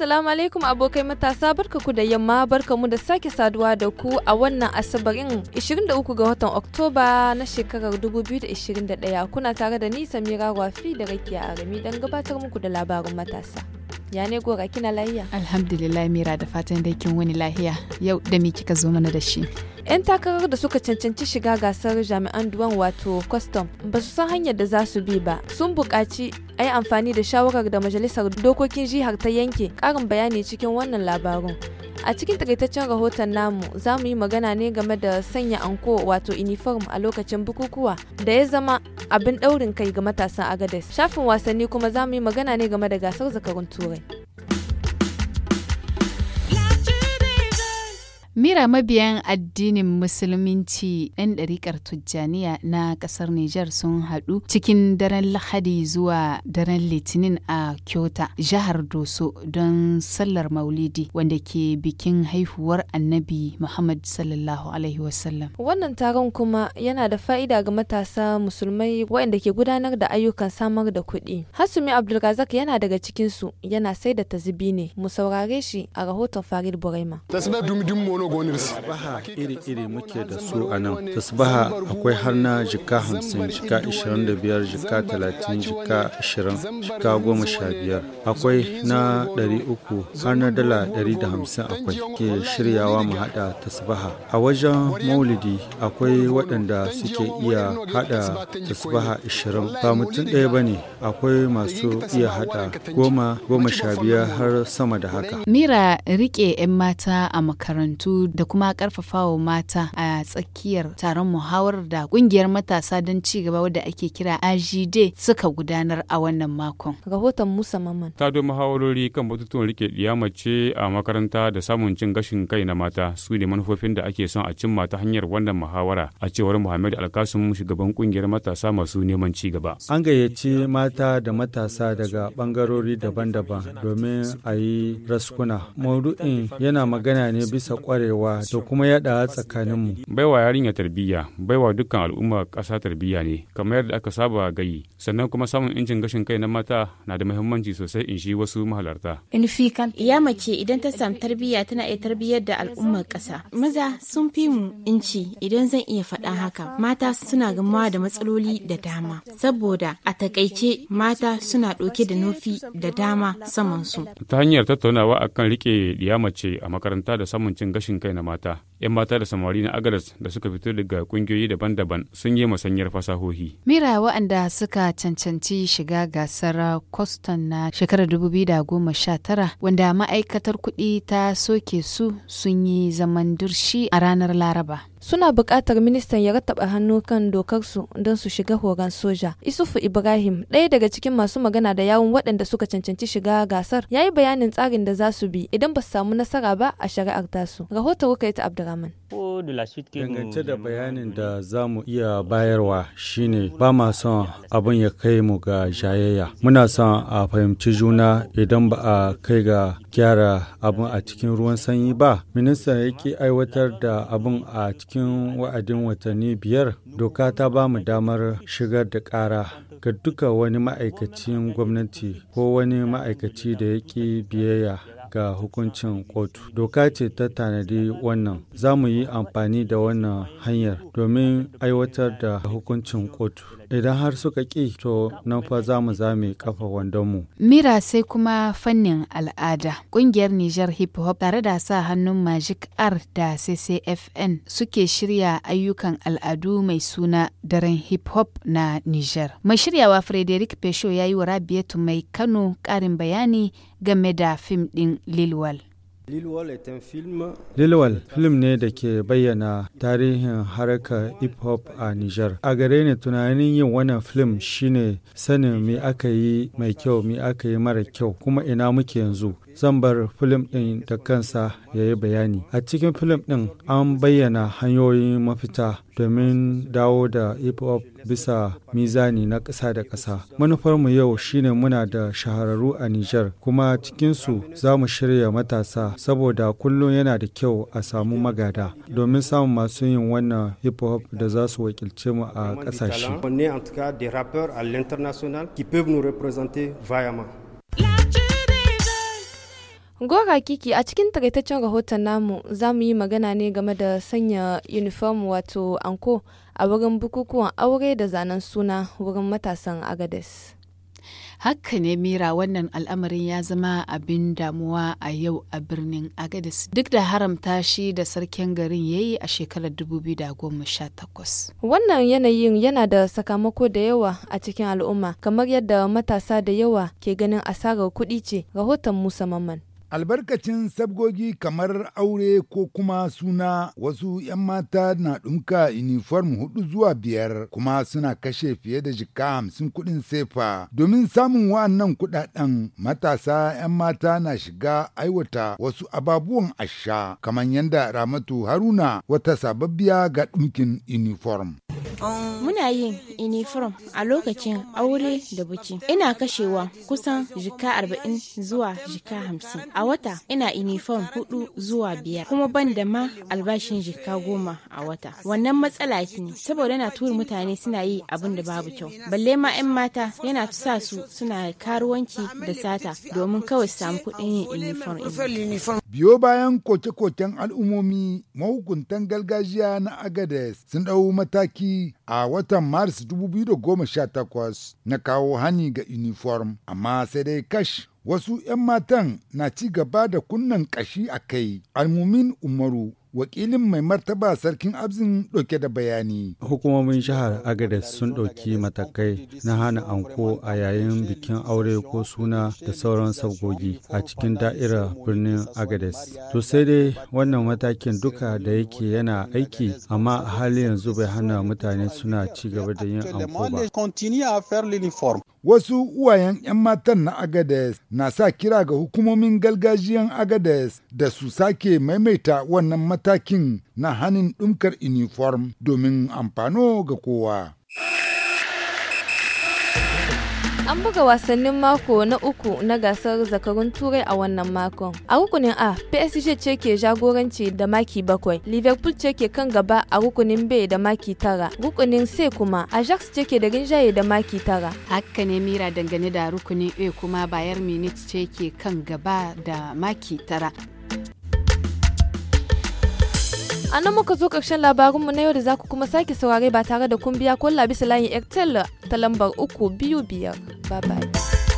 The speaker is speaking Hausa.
Assalamu alaikum abokai matasa barka ku da yamma barka mu da sake saduwa da ku a wannan asabarin 23 ga watan Oktoba na shekarar 2021 kuna tare da ni Samira Rafi da Rakiya Arami don gabatar muku da labarin matasa. Ya ne gora kina lahiya? Alhamdulillah Mira da fatan dai kin wani lahiya. Yau da me kika zo mana da shi? 'Yan takarar da suka cancanci shiga gasar jami'an duwan wato custom ba su san hanyar da za su bi ba. Sun buƙaci a yi amfani da shawarar da majalisar dokokin jihar ta yanke ƙarin bayani cikin wannan labarun. A cikin takaitaccen rahoton namu za mu yi magana ne game da sanya anko wato uniform a lokacin bukukuwa da ya zama abin ɗaurin kai ga matasan Agades. Shafin wasanni kuma za mu yi magana ne game da gasar zakarun Turai. Mira mabiyan addinin Musulunci 'yan ɗariƙar Tujjaniya na ƙasar Nijar sun haɗu cikin daren Lahadi zuwa daren Litinin a Kyota, jihar Doso don sallar Maulidi wanda ke bikin haihuwar Annabi Muhammad sallallahu Alaihi wasallam. Wannan taron kuma yana da fa'ida ga matasa musulmai waɗanda ke gudanar da ayyukan samar da kuɗi. Hasumi Abdulrazak yana daga cikinsu yana sai da tazibi ne. Mu saurare shi a rahoton Farid Buraima. tasbaha iri-iri muke da su a nan tasbaha akwai har na jika hamsin jika ishirin da biyar jika talatin jika ashirin jika goma sha biyar akwai na ɗari uku har na dala ɗari da hamsin akwai ke shiryawa mu haɗa tasbaha a wajen maulidi akwai waɗanda suke iya haɗa tasbaha ishirin ba mutum ɗaya ba ne akwai masu iya haɗa goma goma sha biyar har sama da haka Mira rike 'yan mata a makarantu da kuma karfafawa mata a tsakiyar taron muhawarar da kungiyar matasa don ci gaba wadda ake kira AJD suka gudanar a wannan makon. Rahoton Musa Maman. Ta do muhawarori kan batutuwan rike mace a makaranta da samun cin gashin kai na mata su ne manufofin da ake son a cimma ta hanyar wannan muhawara a cewar Muhammad Alkasum shugaban kungiyar matasa masu neman ci gaba. An gayyaci mata da matasa daga bangarori daban-daban domin a yi raskuna. Maudu'in yana magana ne bisa kwarewa da kuma yada tsakaninmu. Baiwa yarinya tarbiyya, baiwa dukkan al'umma ƙasa tarbiyya ne, kamar yadda aka saba gayi. Sannan kuma samun incin gashin kai na mata na da muhimmanci sosai in shi wasu mahalarta. Ya mace idan ta samu tarbiyya tana iya tarbiyyar da al'ummar ƙasa. Maza sun fi mu inci idan zan iya faɗa haka. Mata suna gamawa da matsaloli da dama. Saboda a takaice mata suna ɗauke da nufi da dama saman su. Ta hanyar tattaunawa akan rike mace a makaranta da samun cin gashin kai na mata. 'Yan mata da samari na agadas da suka fito daga kungiyoyi daban-daban sun yi musanyar fasahohi. Mira waɗanda suka cancanci shiga gasar Kwaston na shekarar 2019 wanda ma'aikatar kuɗi ta soke su sun yi zaman dirshi a ranar Laraba. suna buƙatar ministan ya rattaba hannu kan dokarsu don su shiga horon soja. Isufu Ibrahim, ɗaya daga cikin masu magana da yawun waɗanda suka cancanci shiga gasar, ya yi bayanin tsarin da za su bi idan ba su samu nasara ba a shari'ar tasu. Rahoton ta Abdurrahman. Dangance da bayanin da za mu iya bayarwa shine ba ma son abin ya kai mu ga jayayya. Muna son a fahimci juna idan ba a kai ga gyara abin a cikin ruwan sanyi ba. Ministan yake aiwatar da abin a cikin wa'adin watanni biyar. Doka ta ba mu damar shigar da ƙara ga duka wani ma'aikacin gwamnati ko wani ma'aikaci da yake biyayya ga hukuncin kotu. Doka ce ta tanadi wannan. Za mu yi amfani da wannan hanyar domin aiwatar da hukuncin kotu. Idan har suka ƙi to nan fa za mu zame kafa wandonmu. Mira sai kuma fannin al'ada. Ƙungiyar Nijar Hip Hop tare da sa hannun Magic R da CCFN suke shirya ayyukan al'adu mai suna daren hip hop na Nijar. Mai shiryawa Frederick Pesho ya yi wa Rabiatu mai Kano ƙarin bayani game da fim ɗin Lilwal. Lilwal film ne da ke bayyana tarihin harkar hip hop a Nijar. A gare ni tunanin yin wannan film shine sanin me aka yi mai kyau me aka yi mara kyau kuma ina muke yanzu. Zan bar film ɗin da kansa ya yi bayani. A cikin film ɗin an bayyana hanyoyin mafita domin dawo da hip hop bisa mizani na ƙasa da ƙasa. Manufarmu yau shine muna da shahararru a Nijar kuma cikinsu za mu shirya matasa saboda kullum yana da kyau a samu magada domin samun masu yin wannan hip hop da za su wakilce mu a ƙasashe. Gora Kiki a cikin takaitaccen rahoton namu za mu yi magana ne game da sanya uniform wato anko a wurin bukukuwan aure da zanen suna wurin matasan Agades. Haka ne Mira wannan al'amarin ya zama abin damuwa a yau a birnin Agadis duk da haramta shi da sarkin garin ya yi a shekarar 2018. Wannan yanayin yana da sakamako da yawa a cikin al'umma kamar yadda matasa da yawa ke ganin asarar kuɗi ce rahoton Musa Mamman. albarkacin sabgogi kamar aure ko kuma suna wasu 'yan mata na ɗumka uniform hudu zuwa biyar kuma suna kashe fiye da jika hamsin kuɗin sefa domin samun wa'annan kuɗaɗen matasa 'yan mata na shiga aiwata wasu ababuwan asha kamar yadda ramatu haruna wata sababbiya ga ɗumkin uniform Muna yin uniform a lokacin aure da buki. Ina kashewa kusan jika arba'in zuwa jika hamsin. A wata ina uniform hudu zuwa biyar kuma ban da ma albashin jika goma a wata. Wannan matsala ne saboda yana tura mutane suna yi abin da babu kyau. Balle ma 'yan mata yana sa su suna karuwanci da sata domin kawai su samu kuɗin yin uniform. Biyo bayan koke-koken al'ummomi mahukuntan gargajiya na Agades sun ɗau mataki a watan Maris 2018 na kawo hani ga uniform, amma sai dai kash wasu 'yan matan na ci gaba da kunnan kashi a kai. Almumin Umaru wakilin mai martaba sarkin abzin ɗauke da bayani. Hukumomin jihar Agadez sun ɗauki matakai na hana anko a yayin bikin aure ko suna da sauran sabgogi a cikin da'irar birnin Agadez. To sai dai wannan matakin duka da yake yana aiki amma a hali yanzu bai hana mutane suna ci gaba da yin anko ba. Wasu uwayen 'yan matan na Agades na sa kira ga hukumomin gargajiyan Agades da su sake maimaita wannan matakin na hanin ɗumkar uniform domin amfano ga kowa. An buga wasannin mako na uku na gasar zakarun turai a wannan makon. A rukunin A, PSG ce ke jagoranci da maki bakwai, Liverpool ce ke kan gaba a rukunin B da maki tara, rukunin C kuma Ajax ce ke da rinjaye da maki tara. Haka ne Mira dangane da rukunin A kuma Bayern Munich ce ke kan gaba da maki tara. A nan muka zo ƙarshen labarinmu na yau da za ku kuma sake saurare ba tare da kun biya ko bisa layin Airtel ta lambar uku biyu biyar. Bye bye.